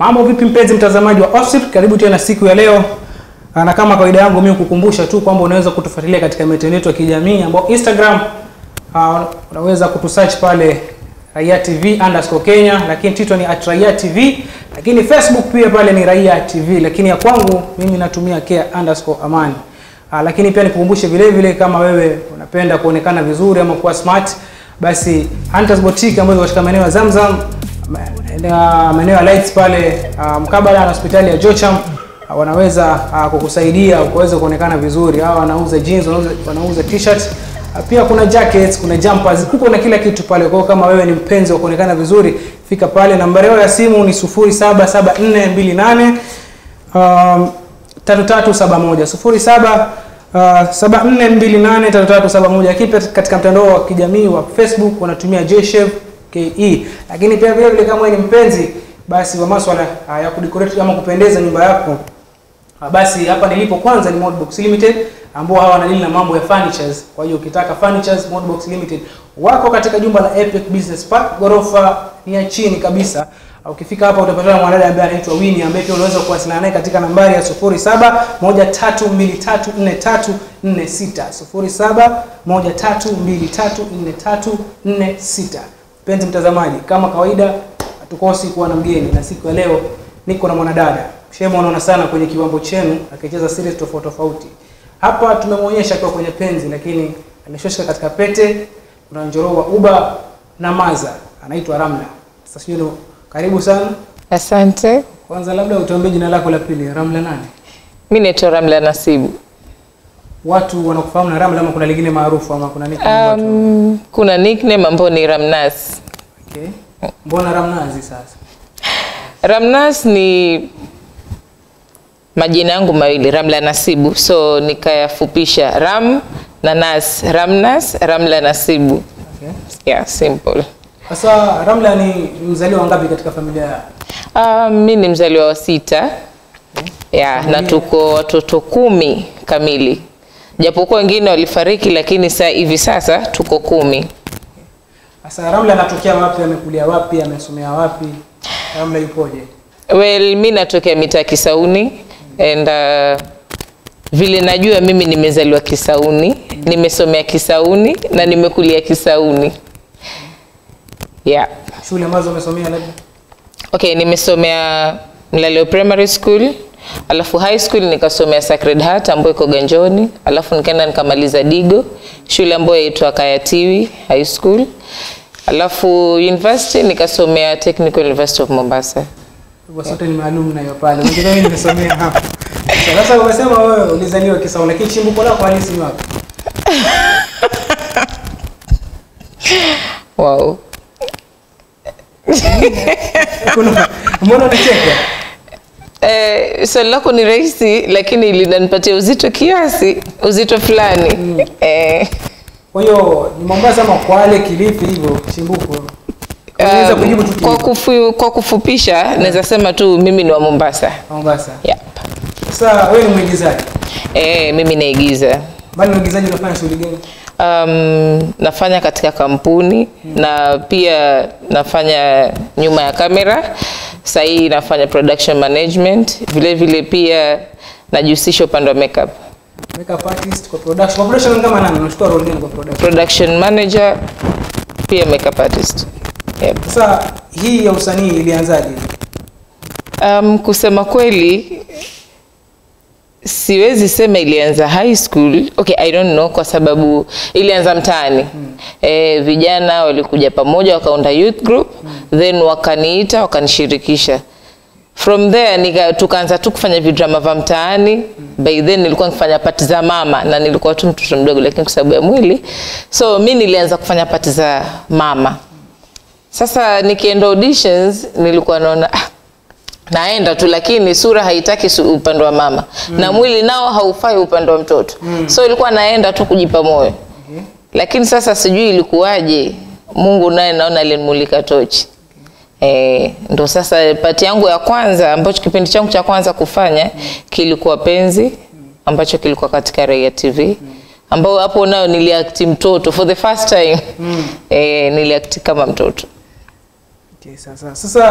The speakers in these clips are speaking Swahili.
Mambo vipi mpenzi mtazamaji wa Osip? Karibu tena siku ya leo. Ah, Na kama kawaida yangu mimi kukumbusha tu kwamba unaweza kutufuatilia katika mitandao yetu ya kijamii ambao Instagram uh, unaweza kutusearch pale Raia TV underscore Kenya, lakini Twitter ni at Raia TV, lakini Facebook pia pale ni Raia TV, lakini ya kwangu mimi natumia care underscore Amani. Uh, lakini pia nikukumbushe vile vile kama wewe unapenda kuonekana vizuri ama kuwa smart, basi Hunters Boutique ambayo iko katika maeneo ya Zamzam na maeneo ya Lights pale uh, mkabala na hospitali ya Jocham uh, wanaweza uh, kukusaidia ukaweza kuonekana vizuri. Hawa wanauza jeans, wanauza, wanauza t-shirt uh, pia kuna jackets, kuna jumpers, kuko na kila kitu pale. Kwa hiyo kama wewe ni mpenzi wa kuonekana vizuri, fika pale. Nambari yao ya simu ni 077428 um, 3371 07 Uh, 74283371 lakini pia katika mtandao wa kijamii wa Facebook wanatumia JShev KE. Lakini pia vile vile kama wewe ni mpenzi basi wa masuala uh, ya kudecorate ama kupendeza nyumba yako uh, basi hapa nilipo kwanza ni Modbox Limited ambao hawa wanadili na mambo ya furnitures. Kwa hiyo ukitaka furnitures, Modbox Limited wako katika jumba la Epic Business Park, ghorofa ni ya chini kabisa. Uh, Ukifika hapa utapatana na mwanadada ambaye anaitwa Winnie ambaye pia unaweza kuwasiliana naye katika nambari ya 0713234346 0713234346. Mpenzi mtazamaji, kama kawaida hatukosi kuwa na mgeni na siku ya leo niko na mwanadada Shema, unaona sana kwenye kiwambo chenu akicheza series tofauti tofauti. Hapa tumemwonyesha akiwa kwenye penzi, lakini ameshoshika katika pete. Kuna njorowa uba na maza, anaitwa Ramla. Sasa sijui ndo- karibu sana. Asante. Kwanza labda utuambie jina lako la pili, Ramla nani? Mi naitwa Ramla Nasibu. Watu wanakufahamu na Ramla ama kuna lingine maarufu ama kuna nini? watu? Um, kuna nickname ambayo ni Ramnas. Okay. Mbona Ramnazi sasa? Ramnas ni majina yangu mawili, Ramla Nasibu, so nikayafupisha Ram na Nas, Ramnas, Ramla Nasibu. Okay. Yeah, simple. Sasa Ramla ni mzaliwa wangapi katika familia ya? Um, mi ni mzaliwa wa sita yeah, na tuko watoto kumi kamili, japokuwa wengine walifariki, lakini saa hivi sasa tuko kumi. Sasa Ramla anatokea wapi? Amekulia wapi? Amesomea wapi? Ramla yupoje? Well, mi natokea mitaa Kisauni and uh, vile najua mimi nimezaliwa Kisauni, nimesomea Kisauni na nimekulia Kisauni. Yeah. Shule ambazo umesomea labda? Okay, nimesomea Mlaleo Primary School, alafu high school nikasomea Sacred Heart ambayo iko Ganjoni, alafu nikaenda nikamaliza Digo, shule ambayo yaitwa Kayatiwi High School. Alafu university nikasomea Technical University of Mombasa. Kwa sote ni maalum nayo pale. Mwingine mimi nimesomea hapo. Sasa sasa umesema wewe ulizaliwa Kisau lakini chimbuko lako halisi ni wapi? Wow. Kuna mbona unacheka? Eh, swali lako ni rahisi lakini linanipatia uzito kiasi, uzito fulani. Eh, Kwa hiyo ni Mombasa ama Kwale, Kilifi hivyo chimbuko. Unaweza kujibu tu kwa, Kilifi. kufu, kwa kufupisha naweza sema tu mimi ni wa Mombasa. Mombasa. Yep. Sasa wewe ni mwigizaji. Eh, mimi naigiza. Bali mwigizaji unafanya shughuli gani? Um, nafanya katika kampuni na pia nafanya nyuma ya kamera. Sasa hii nafanya production management, vile vile pia najihusisha upande wa makeup. Makeup artist kwa production. Kwa production ni kama nani? Unachukua role gani kwa production? Production manager pia makeup artist. Yep. Sasa hii ya usanii ilianzaje? Um, kusema kweli siwezi sema ilianza high school. Okay, I don't know kwa sababu ilianza mtaani. Eh, vijana walikuja pamoja wakaunda youth group then wakaniita wakanishirikisha. From there nika, tukaanza tu kufanya vidrama vya mtaani. By then nilikuwa nikifanya pati za mama na nilikuwa tu mtoto mdogo, lakini kwa sababu ya mwili, so mi nilianza kufanya pati za mama. Sasa nikienda auditions nilikuwa naona ah, naenda tu lakini sura haitaki su- upande wa mama na mwili nao haufai upande wa mtoto so ilikuwa naenda tu kujipa moyo Okay. lakini sasa sijui ilikuwaje mungu naye naona alinimulika tochi Eh, ndo sasa pati yangu ya kwanza ambacho kipindi changu cha kwanza kufanya kilikuwa penzi ambacho kilikuwa katika Raia TV ambao hapo nayo niliakti mtoto for the first time eh, niliakti kama mtoto Okay, sasa sasa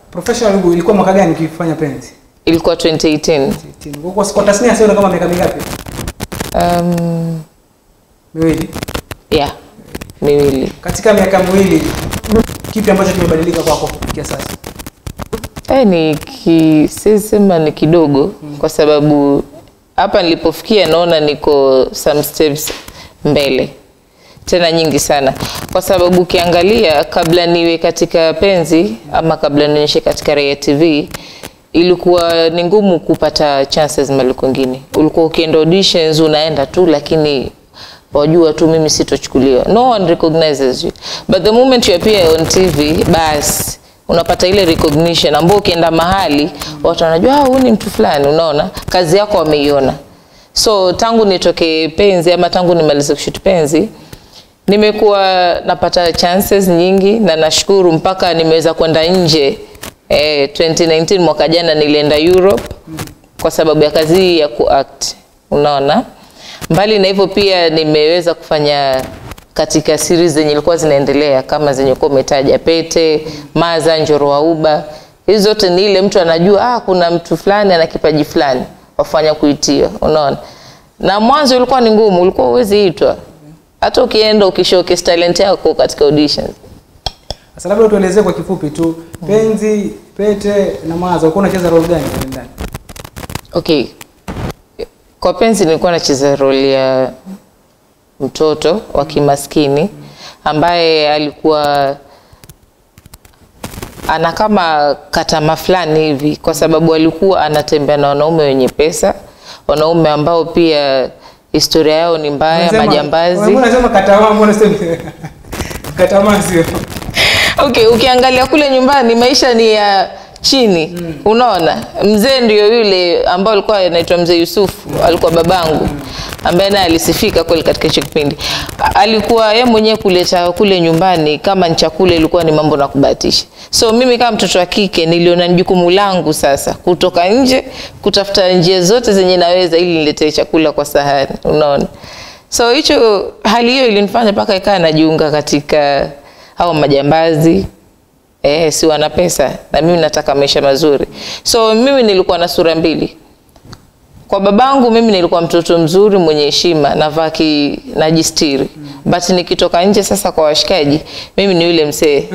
professional ilikuwa mwaka gani ukifanya penzi? ilikuwa 2018 Kwa kwa kwa tasnia sio kama miaka mingapi? um, Miwili. yeah miwili Katika miaka miwili kipi ambacho kimebadilika kwako kufikia sasa? Eh, ni ki, siwezi sema ni kidogo kwa sababu hapa nilipofikia naona niko some steps mbele tena nyingi sana, kwa sababu ukiangalia kabla niwe katika penzi ama kabla nionyeshe katika Raia TV ilikuwa ni ngumu kupata chances mahali kwingine. Ulikuwa ukienda auditions unaenda tu, lakini wajua tu mimi sitochukuliwa, no one recognizes you but the moment you appear on TV basi unapata ile recognition ambao ukienda mahali watu wanajua ah, huyu ni mtu fulani, unaona kazi yako wameiona. So tangu nitoke penzi ama tangu nimalize kushoot penzi nimekuwa napata chances nyingi na nashukuru mpaka nimeweza kwenda nje. Eh, 2019 mwaka jana nilienda Europe kwa sababu ya kazi hii ya kuact, unaona. Mbali na hivyo pia nimeweza kufanya katika series zenye ilikuwa zinaendelea kama zenye kuwa umetaja Pete, Maza, Njoro wa Uba. Hizi zote ni ile mtu anajua ah, kuna mtu fulani ana kipaji fulani wafanya kuitiwa, unaona. Na mwanzo ulikuwa ni ngumu, ulikuwa huwezi itwa hata ukienda ukishowcase talent yako katika auditions. Sasa labda tuelezee kwa kifupi tu penzi, pete na maza ulikuwa unacheza role gani pale ndani? Okay, kwa penzi nilikuwa nacheza role ya mtoto wa kimaskini ambaye alikuwa ana kama katama fulani hivi, kwa sababu alikuwa anatembea na wanaume wenye pesa, wanaume ambao pia historia yao ni mbaya, Unasema- majambazi. Mbona unasema katamaa mbona sema katamaa sio? Okay, ukiangalia kule nyumbani maisha ni ya chini unaona. Mzee ndio yule ambao alikuwa anaitwa mzee Yusufu, alikuwa babangu ambaye naye alisifika kweli katika hicho kipindi. A- Alikuwa yeye mwenyewe kuleta kule nyumbani kama ni chakula, ilikuwa ni mambo na kubahatisha. So mimi kama mtoto wa kike niliona ni jukumu langu sasa kutoka nje kutafuta njia zote zenye naweza ili niletee chakula kwa sahani, unaona. So hicho hali hiyo ilinifanya mpaka ikaa najiunga katika hao majambazi eh, si wana pesa na mimi nataka maisha mazuri. So mimi nilikuwa na sura mbili. Kwa babangu mimi nilikuwa mtoto mzuri mwenye heshima, navaa ki najistiri. But nikitoka nje sasa kwa washikaji, mimi ni yule mzee.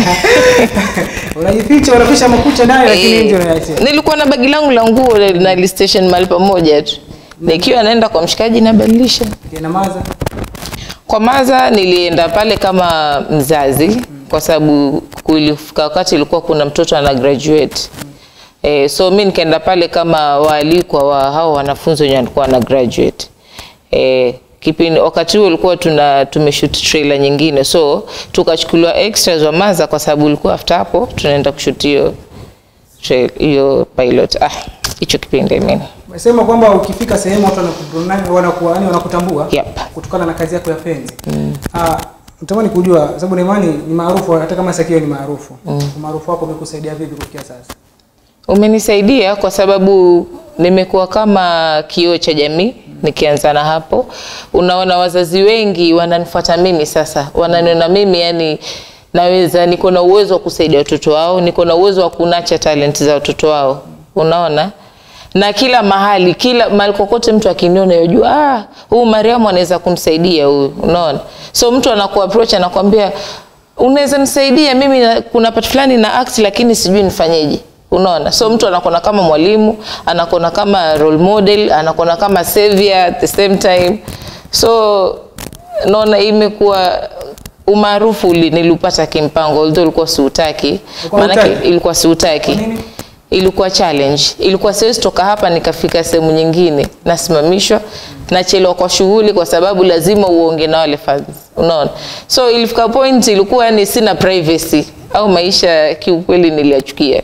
Unajificha, unaficha makucha nayo lakini Eh, nje unaachia. nilikuwa na bagi langu la nguo na station mahali pamoja tu. Nikiwa naenda kwa mshikaji nabadilisha. Kina maza. Kwa Maza nilienda pale kama mzazi kwa sababu kulifika wakati ilikuwa kuna mtoto ana graduate. Eh, so mi nikaenda pale kama waalikwa wa hao wanafunzi wenye walikuwa na graduate. Eh, kipindi wakati huo ulikuwa tuna tumeshoot trailer nyingine so tukachukuliwa extras wa Maza kwa sababu ulikuwa after hapo tunaenda kushoot hiyo trail- hiyo pilot. Ah, hicho kipindi mimi. Umesema kwamba ukifika sehemu watu wanakubrunani wanakuwa yani wanakutambua Yep. kutokana na kazi yako ya penzi. Ah, natamani kujua sababu Neemani ni maarufu hata kama Sakio ni maarufu. Umaarufu wako umekusaidia vipi kufikia sasa? Umenisaidia kwa sababu nimekuwa kama kioo cha jamii. Nikianza na hapo, unaona wazazi wengi wananifuata mimi sasa, wananiona mimi yani naweza, niko na uwezo wa kusaidia watoto wao, niko na uwezo wa kunacha talent za watoto wao, unaona na kila mahali, kila mahali kokote mtu akiniona yajua, ah, huyu Mariamu anaweza kumsaidia huyu, unaona. So mtu anaku approach anakwambia, unaweza nisaidia mimi, na- kuna part fulani na act lakini sijui nifanyeje unaona so mtu anakuona kama mwalimu anakuona kama role model anakuona kama savior at the same time so naona imekuwa umaarufu uli- niliupata kimpango although ulikuwa siutaki Ulikuwa maanake hutaki? ilikuwa siutaki Kwa nini? ilikuwa challenge ilikuwa siwezi toka hapa nikafika sehemu nyingine nasimamishwa nachelewa kwa shughuli kwa sababu lazima uonge na wale fans unaona so ilifika point ilikuwa yani sina privacy au maisha kiukweli niliachukia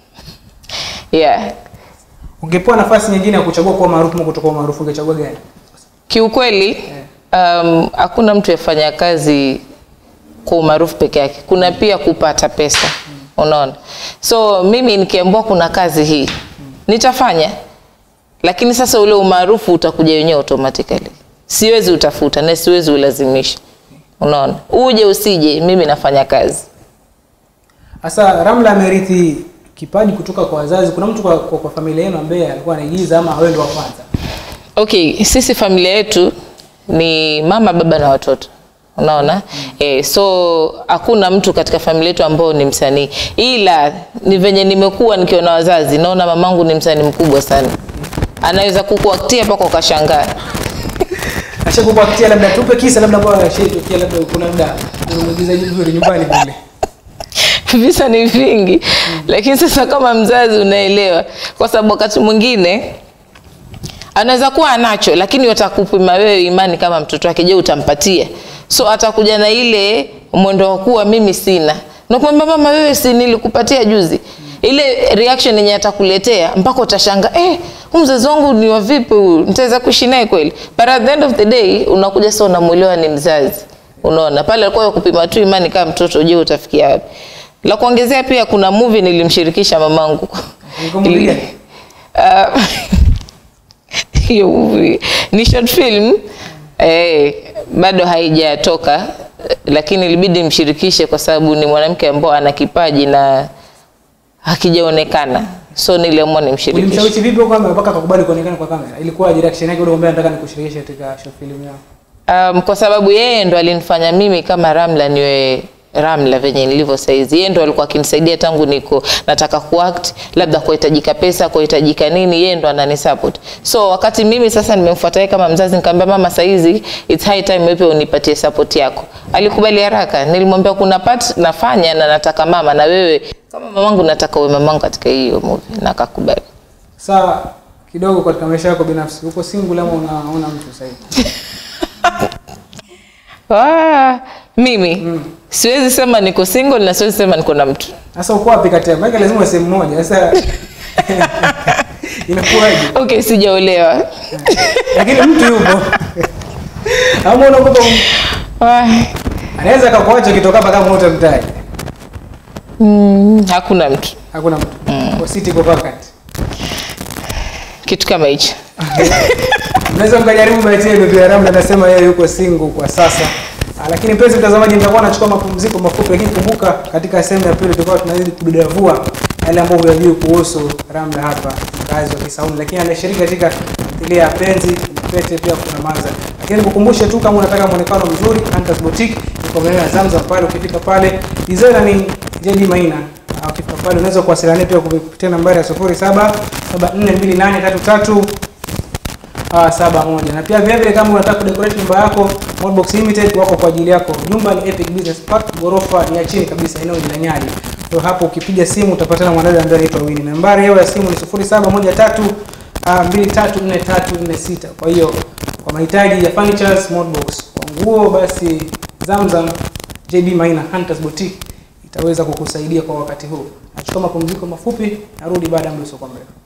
yeah Ungepewa nafasi nyingine ya kuchagua kuwa maarufu au kutokuwa maarufu ungechagua gani? kiukweli um, hakuna mtu yafanya kazi kwa umaarufu peke yake kuna pia kupata pesa unaona so mimi nikiambiwa kuna kazi hii nitafanya lakini sasa ule umaarufu utakuja wenyewe automatically siwezi utafuta na siwezi ulazimisha unaona uje usije mimi nafanya kazi Sasa Ramla amerithi kipaji kutoka kwa wazazi? Kuna mtu kwa, kwa, kwa familia yenu ambaye alikuwa anaigiza ama wewe ndo wa kwanza? Okay, sisi familia yetu ni mama, baba na watoto. Unaona? Eh, so hakuna mtu katika familia yetu ambao ni msanii. Ila ni venye nimekuwa nikiona wazazi, naona mamangu ni msanii mkubwa sana. Anaweza kukuaktia mpaka ukashangaa. Ashakupatia labda tupe kisa labda kwa shiriki labda kuna labda kuna mwigizaji mzuri nyumbani kule. visa ni vingi lakini sasa kama mzazi unaelewa kwa sababu wakati mwingine anaweza kuwa anacho lakini watakupima wewe imani kama mtoto wake je utampatia so atakuja na ile mwendo wa kuwa mimi sina nakwambia mama wewe si nilikupatia juzi ile reaction yenye atakuletea mpaka utashanga eh huyu mzazi wangu ni wa vipi huyu nitaweza kuishi naye kweli but at the end of the day unakuja sasa unamwelewa ni mzazi unaona pale alikuwa kupima tu imani kama mtoto je utafikia wapi la kuongezea pia kuna movie nilimshirikisha mamangu Ilikuwa movie Ili- gani? Ah, hiyo movie ni short film eh, bado haijatoka eh, lakini ilibidi mshirikishe kwa sababu ni mwanamke ambao ana kipaji na hakijaonekana so niliamua nimshirikishe Ulimshawishi vipi huko kwamba mpaka akakubali kuonekana kwa kamera? Ilikuwa direction yake ule ambaye nataka nikushirikishe katika short film yao. um, kwa sababu yeye ndo alinifanya mimi kama Ramla niwe Ramla venye nilivyo saizi. Yeye ndo alikuwa akinisaidia tangu niko nataka kuact, labda kuhitajika pesa, kuhitajika nini, yeye ndo ananisupport. So wakati mimi sasa nimemfuata yeye kama mzazi, nikamwambia mama, saizi it's high time wewe pia unipatie support yako. Alikubali haraka. Nilimwambia kuna part nafanya na nataka mama, na wewe kama mamangu nataka uwe mamangu katika hiyo movie, na akakubali. Sasa kidogo katika maisha yako binafsi, uko single ama unaona mtu sasa hivi? Ah, mimi siwezi sema niko single na siwezi sema niko na mtu. Sasa uko wapi kati ya? Maana lazima uwe sehemu moja. Sasa inakuwaje? Okay, sijaolewa. Lakini mtu yupo. Ama unaogopa um- Ah, anaweza akakuacha ukitoka hapa kama utamtaji. mm, hakuna mtu Hakuna mtu. Kwa city iko vacant. kitu kama hicho. Unaweza mkajaribu bahati yenu pia. Ramla anasema yeye yuko single kwa sasa. Ah, Lakini mpenzi mtazamaji, nitakuwa nachukua mapumziko mafupi, lakini kumbuka, katika sehemu ya pili tutakuwa tunazidi kudadavua yale ambayo huyajui kuhusu Ramla hapa, mkazi wa Kisauni, lakini anashiriki katika tamthilia ya Penzi Pete, pia kuna Maza. Lakini nikukumbushe tu, kama unataka muonekano mzuri, Hunters Boutique iko maeneo ya Zamzam pale. Ukifika pale, designer ni JD Maina. Ah, Ukifika pale unaweza kuwasiliana pia kupitia nambari ya 07742833 Ah, saba moja. Na pia vile vile kama unataka kudecorate nyumba yako, Modbox Limited wako kwa ajili yako. Jumba ni Epic Business Park, ghorofa ni ya chini kabisa, eneo ni la Nyali. Kwa hapo ukipiga simu utapatana na mwanadada ambaye anaitwa Winnie. Nambari yao ya simu ni 0713 ah, 234346. Kwa hiyo kwa mahitaji ya furnitures Modbox, kwa nguo basi Zamzam JD Maina Hunters Boutique itaweza kukusaidia kwa wakati huu. Nachukua mapumziko mafupi, narudi baada ya muda usio mrefu.